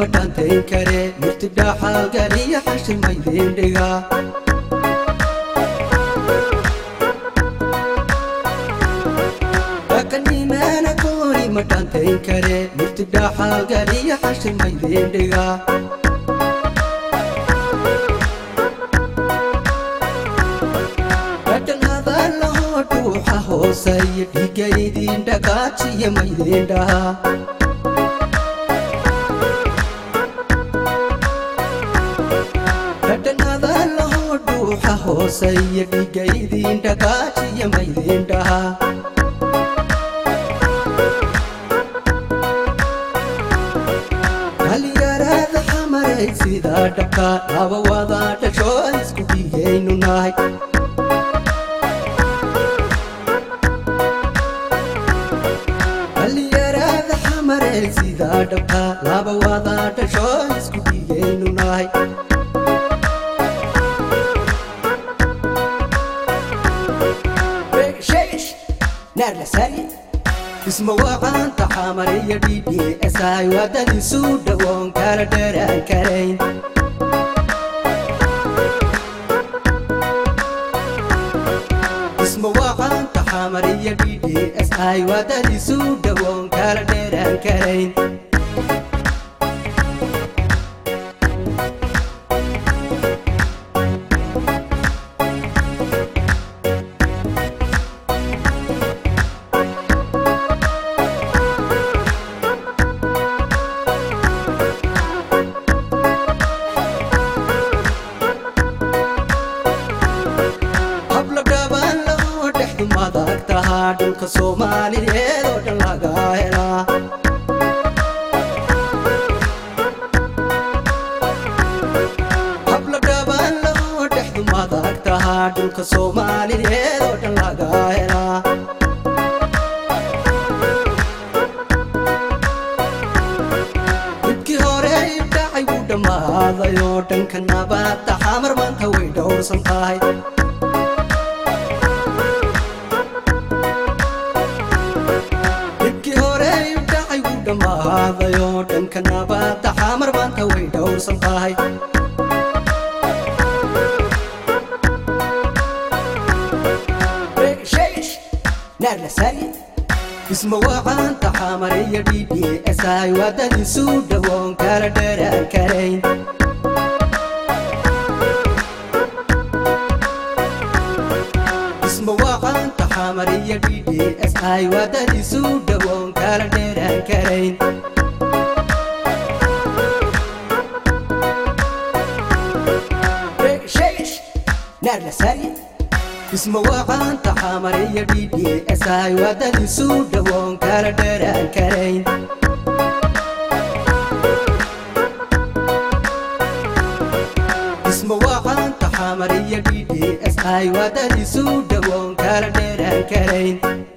ma dhaantayn kare murti dhaaxaalgaliya xashimaydin dhiga dhaqanimaana gooni ma dhaantayn kare murti dhaaxaalgaliya xashimaydin dhiga dhadhan hadallahoo dhuuxa hooseeya dhiiga idin dhagaajiya maydin dhaha dhadhan hadallahoo dhuuxa hooseeya dhiiga idin dhagaajiya maydin dhaha dhalinyarada xamaray sidaa dhabka dhaba wada dhasho isku dhigaynu nahay dhalinyarada xamaray sidaa dhabka laba wada dhasho isku dhigaynu nahay isma waqaanta xamariyo ddsi wadadiisu dhawoon kala dheraan karayn isma waqaanta xamariyo ddsi wadadiisu dhawoon kala dheraan karayn habla dhaban loo dhexdu madag tahaa dhulka soomaaliyeed oo dhan laga helaa habla dhaban loo dhexdu madag tahaa dhulka soomaaliyeed oo dhan laga helaa midkii hore dhacay wuu dhammaaday oo dhanka nabadda xamar maanta way dhowrsan tahay dhibkii hore dhacay wuu dhammaaday oo dhanka nabadda xamar maanta way dhowrsan tahay isma waqaanta xamariyo ddsi wadadiisu dhawoon kala dheraan karayn isma waqaanta xamariyo ddsi wadadiisu dhawoon kala dheraan karayn isma waqaanta xamariyo ddsi wadadiisu dhawoon kala dheraan karayn isma waqaanta xamariyo ddsi wadadiisu dhawoon kala dheraan karayn